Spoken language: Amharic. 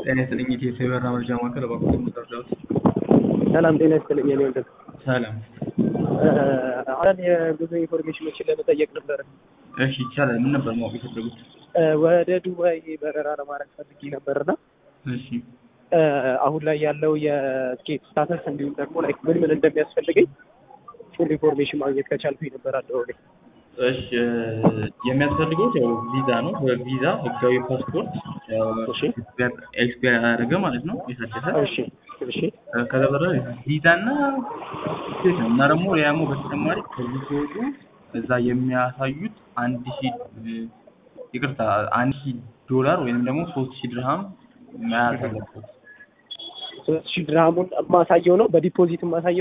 ጤና ይስጥልኝ የኢትዮ የበረራ መረጃ ማዕከል እባክዎት የምትረዳዎት? ሰላም ጤና ይስጥልኝ የኔ ወንድም። ሰላም። አንዳንድ የጉዞ ኢንፎርሜሽኖችን ለመጠየቅ ነበር። እሺ ይቻላል። ምን ነበር ማወቅ የፈለጉት? ወደ ዱባይ በረራ ለማድረግ ፈልጌ ነበርና እሺ አሁን ላይ ያለው የስኬት ስታተስ እንዲሁም ደግሞ ላይክ ምን ምን እንደሚያስፈልገኝ ፉል ኢንፎርሜሽን ማግኘት ከቻልኩኝ ነበር አለው እኔ። እሺ የሚያስፈልገው ያው ቪዛ ነው። ቪዛ፣ ህጋዊ ፓስፖርት እሺ ኤክስፓየር ያደረገ ማለት ነው የታደሰ እሺ እሺ ከዛ በኋላ ቪዛ እና ሴት ነው እና ደግሞ ሌላ ደግሞ በተጨማሪ ከዚህ ሲወጡ እዛ የሚያሳዩት አንድ ሺህ ይቅርታ አንድ ሺህ ዶላር ወይም ደግሞ ሶስት ሺህ ድርሃም መያዝ አለበት። ሶስት ሺህ ድርሃሙን የማሳየው ነው በዲፖዚት የማሳየው